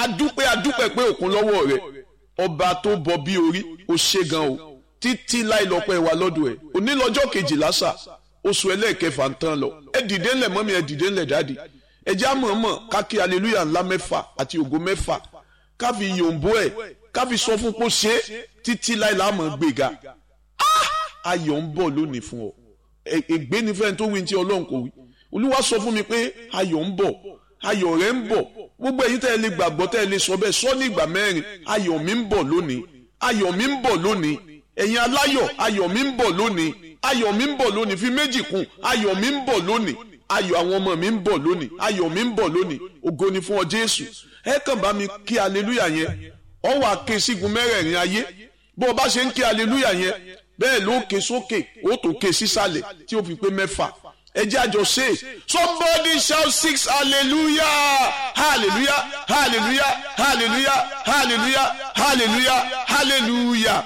adúpẹ́ adúpẹ́ pé òkun lọ́wọ́ rẹ̀ ọba tó bọ bí orí ó ṣe gan o títí láì lọ́pẹ́ wa lọ́dọ̀ ẹ̀ òní lọ́jọ́ kejìlá sà oṣù ẹlẹ́ẹ̀kẹfà ń tán lọ ẹ dìde ńlẹ̀ mọ́mí ẹ dìde ńlẹ̀ dáàdì ẹ já mọ̀ọ́mọ̀ kákí aleluya ńlá mẹ́fà àti ògo mẹ́fà káfi yòǹbó ẹ̀ káfi sọ fún kó ṣe títí láì láàmú gbéga ayọ̀ ń bọ̀ lónìí fún ọ ègbé ni fẹ́ni tó wí ní tí ọlọ́run kò wí olúwa sọ fún mi pé ayọ̀ ń bọ̀ ayọ̀ rẹ̀ ń bọ̀ gbogbo èyí tẹ́ ẹ lè gbàgbọ́ tẹ́ ẹ lè sọ bẹ́ẹ̀ sọ ní ìgbà mẹ́rin ayọ̀ mi ń bọ̀ lónìí ayọ̀ mi ń bọ̀ lónìí ẹ̀yin aláyọ̀ ayọ̀ mi ń bọ̀ lónìí ayọ̀ mi ń bọ̀ lónìí fi méjì kún ayọ̀ mi ń bọ̀ lónìí ayọ̀ àwọn ọmọ mi ń bọ̀ lónìí ayọ̀ mi ń bọ̀ lónìí ògo ni fún ọ jésù ẹ kàn bá mi kí aleluya yẹn ọ wà ké sígun mẹ́rẹ̀ẹ̀rin ayé bó o bá ṣe ń kí aleluya yẹn bẹ́ẹ̀ ló ké sókè ó tó ké sísàlẹ̀ tí ó fi pé mẹ́fà ẹ jẹ́ àjọ ṣe somebody shout six hallelujah hallelujah hallelujah hallelujah hallelujah hallelujah hallelujah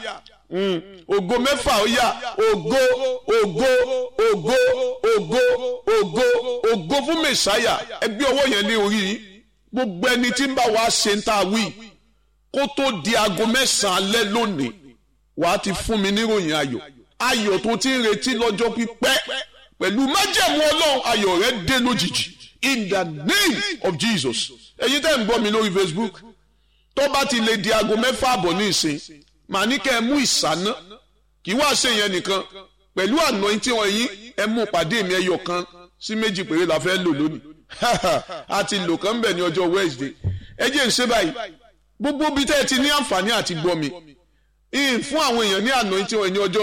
ògo mẹ́fà ó yá ògo ògo ògo ògo ògo ògo fún mẹ̀sáyà ẹ gbé ọwọ́ yẹn lé orí yín gbogbo ẹni tí ń bá wa ṣe ń ta wí kó tó di aago mẹ́sàn-án alẹ́ lónìí wàá ti fún mi níròyìn ayọ̀ ayọ̀ tó ti ń retí lọ́jọ́ pípẹ́ pẹ̀lú májẹ̀mú ọlọ́run ayọ̀ rẹ dé lójijì in the name of Jesus ẹ̀yin tẹ́ ń gbọ́ mi lórí Facebook tó bá ti lè di aago mẹ́fà àbọ̀ ní ìsìn màá ní kẹ́ ẹ mú ìsáná kì í wá ṣe yẹn nìkan pẹ̀lú àná tí wọ́n yín ẹ mú pàdé mi ẹyọ kan sí méjì péré la fẹ́ lò lónìí a ti lò kán bẹ̀ ní ọjọ́ Wednesday ẹ jẹ́ ń ṣe báyìí gbogbo bí tẹ́ ẹ ti ní àǹfààní àti gbọ́ mi fún àwọn èèyàn ní àná tí wọ́n ní ọjọ́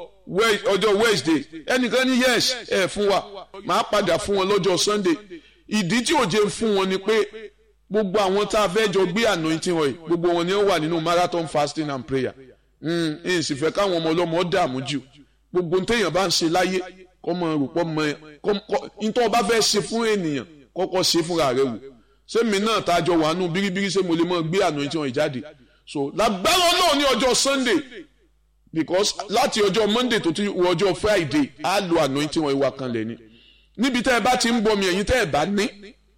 ọjọ́ Wednesday ẹnìkan ní yes ẹ fún wa màá padà fún wọn lọ́jọ́ Sunday ìdí tí òjé fún wọn ni pé gbogbo àwọn tá a fẹ́ jọ gbé anointing wọ̀nyí gbogbo wọn ni ó wà nínú marathon fasting and prayer ẹ̀ sì fẹ́ káwọn ọmọ ọlọ́mọ dààmú jù gbogbo téèyàn bá ń ṣe láyé kọ́ mọ rúpọ́ mọ ẹ nítorí ọba fẹ́ ṣe fún ènìyàn kọ́kọ́ ṣe fúnra rẹ wò sẹ́mi náà tá a jọ wà nù bíríbírí ṣé mo lè mọ gbé anointing wọ̀nyí jáde so lágbára náà ní ọjọ́ Sunday because láti ọjọ́ Monday tó ti wọ ọjọ́ Friday á lo anointing wọ̀nyí wá kan lẹ̀ ni níbi tẹ́ ẹ bá ti ń bọ̀ mi ẹ̀yin tẹ́ ẹ bá ní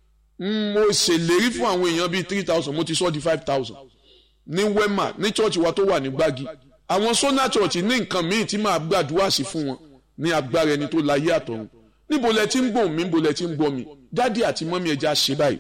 mo ṣèlérí fún àwọn èèyàn bíi three thousand mo ti sọ di five thousand ní wema ní church wa tó wà ní gbági àwọn sona church ní nǹkan míì tí màá gbàdúrà sí fún wọn ní agbára ẹni tó láyé àtọ̀run níbo lẹ ti ń gbọ́ mi níbo lẹ ti ń gbọ́ mi dádì àti mọ́mí ẹja ṣe báyìí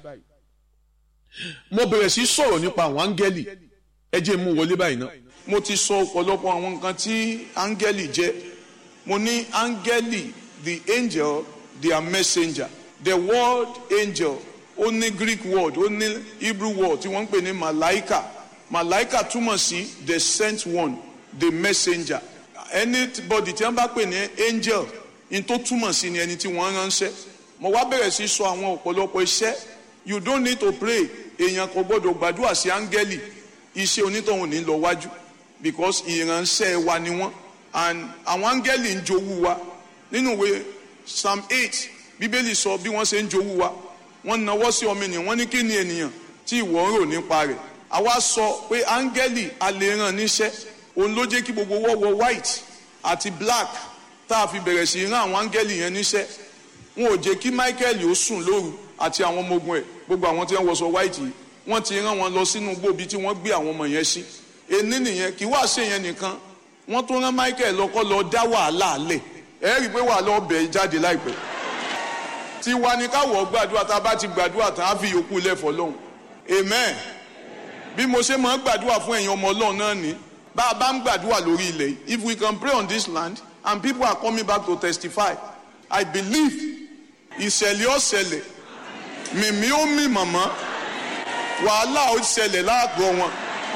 mo bẹ̀rẹ̀ sí sọ̀rọ̀ nípa àwọn áńgẹ́lì ẹ jẹ́ mú wọlé báyìí náà mo ti sọ ọ̀pọ̀lọpọ̀ àwọn nǹkan tí áńgẹ́lì jẹ́ mo ní áńgẹ́lì the angel their messenger the word angel ó ní greek word ó ní hebrew word tí wọ́n ń pè ní malaika malaika túmọ̀ sí the sent one the messenger anybody tí wọ́n bá pè ní angel ní tó túmọ̀ sí ni ẹni tí wọ́n ránṣẹ́ mo wá bẹ̀rẹ̀ sí sọ àwọn ọ̀pọ̀lọpọ̀ iṣẹ́ you don't need to pray èèyàn kò gbọ́dọ̀ gbàdúrà sí áńgẹ́lì iṣẹ́ onítọ̀hún ní lọ wájú because ìránṣẹ́ wa ni wọ́n and àwọn áńgẹ́lì ń jowú wa nínú ìwé psalm eight bíbélì sọ bí wọ́n ṣe ń jowú wa wọ́n nawọ́ sí ọmọ ènìyàn wọ́n ní kí ni ènìyàn tí ìwọ ń rò nípa rẹ̀ àwa sọ pé áńgẹ́lì a lè ràn níṣẹ́ òun ló jẹ́ kí gbogbo wọ́ wọ white àti black tá a fi bẹ̀rẹ̀ sí rán àwọn áńgẹ́lì yẹn níṣẹ́ wọn ò jẹ́ kí michael ó sùn lóru àti àwọn ọmọ ogun ẹ̀ gbogbo àwọn tí wọ́n wọṣọ white yìí wọ́n ti rán wọn lọ sínú gbòbí tí wọ́n gbé àwọn ọmọ yẹn sí ení nìyẹn kí wàá ṣe yẹn nìkan wọ́n tó rán michael lọ́kọ́ lọ dá wàhálà lẹ̀ ẹ rí i pé wàhálà ọbẹ̀ jáde láìpẹ́ tiwa ni káwọ̀ gbàdúrà tá a bá ti gbàdúrà tán á fi yòókù lẹ́fọ̀ lọ́hùn amen bí mo ṣe máa ń gbàdúrà fún ẹ̀yin ọmọ ọlọ́run náà ni bá a bá ń gbàdúrà lórí ilẹ̀ yìí if we can pray on this land and people are coming back to testify I believe ìṣẹ̀lẹ̀ ọ̀ṣẹ̀lẹ̀ mìmí ó mì màmá wàhálà ó ṣẹlẹ̀ láàgọ́ wọn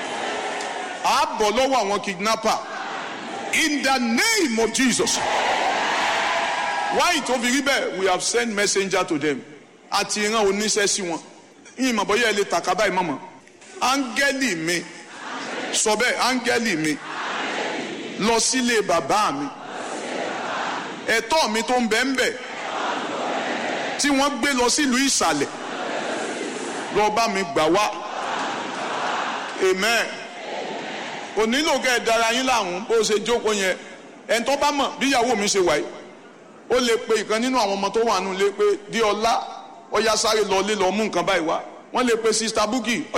á bọ̀ lọ́wọ́ àwọn kidnapper in the name of Jesus why tó fi rí bẹ́ẹ̀ we have sent messenger to them àti ìran oníṣẹ́ sí wọn yìí mọ̀ bọ́yá ẹ lè tàkà báyìí mọ̀mọ́ áńgẹ́lì mi sọ bẹ́ẹ̀ áńgẹ́lì mi lọ sílé bàbá mi ẹ̀tọ́ mi tó ń bẹ ń bẹ tí wọ́n gbé lọ sílùú ìsàlẹ̀ lọ bá mi gbà wá amen kò nílò kẹ́ ẹ dára yín láàmú bó ṣe jókòó yẹn ẹni tó bá mọ̀ bí ìyàwó mi ṣe wáyé ó lè pe ìkan nínú àwọn ọmọ tó wà nù lé pé dí ọlá ọyá sáré lọ lé lọ mú nǹkan báyìí wá wọ́n lè pe sista búkì